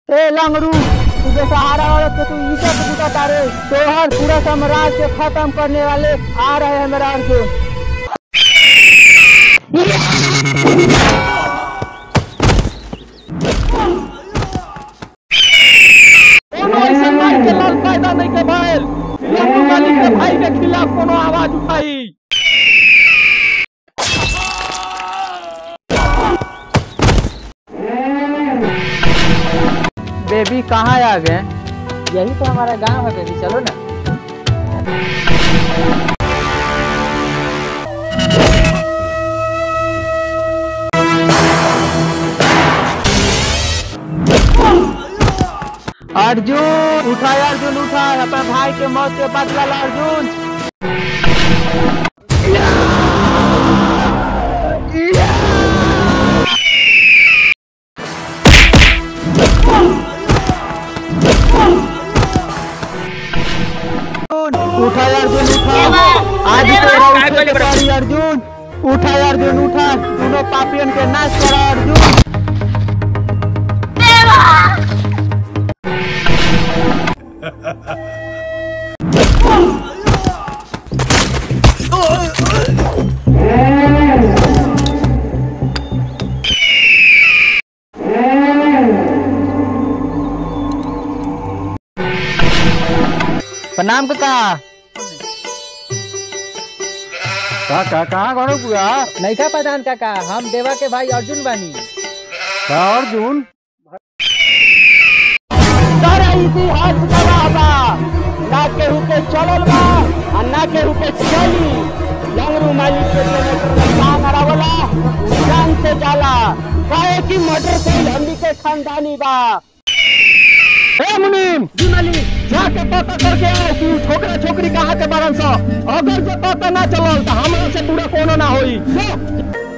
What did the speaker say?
ए लंगरू तू बेसहारा औरत के तू इज्जत बुझा तारे तोहर पूरा साम्राज्य खत्म करने वाले आ रहे हैं मेरा अर्जुन कोनो ऐसा मार के लाल फायदा नहीं के भइल लंगू मालिक के भाई के खिलाफ कोनो आवाज उठाई बेबी कहाँ आ गए यही तो हमारा गांव है बेबी चलो ना अर्जुन उठा अर्जुन उठा अपने भाई के मौत के बदला ला अर्जुन उठा अर्जुन उठा आज तेरा उठे के बारी अर्जुन उठा अर्जुन उठा दोनों पापियन के नाश करा अर्जुन प्रणाम काका काका कहाँ गणो पूरा नैका प्रधान काका हम देवा के भाई अर्जुन बानी अर्जुन सारा इतिहास गवाह बा ना केहू के चलल बा आ ना केहू के चली लंगरू मालिक के चले काम अड़ावला जान से जाला काहे की मर्डर से हमनी के खानदानी बा ए मुनीम जी मालिक जाके पता करके आओ कि उ छोकरा छोकरी कहाँ के बारन स अगर जे पता ना चलल तो हमरा से पूरा कोनो ना होई जो।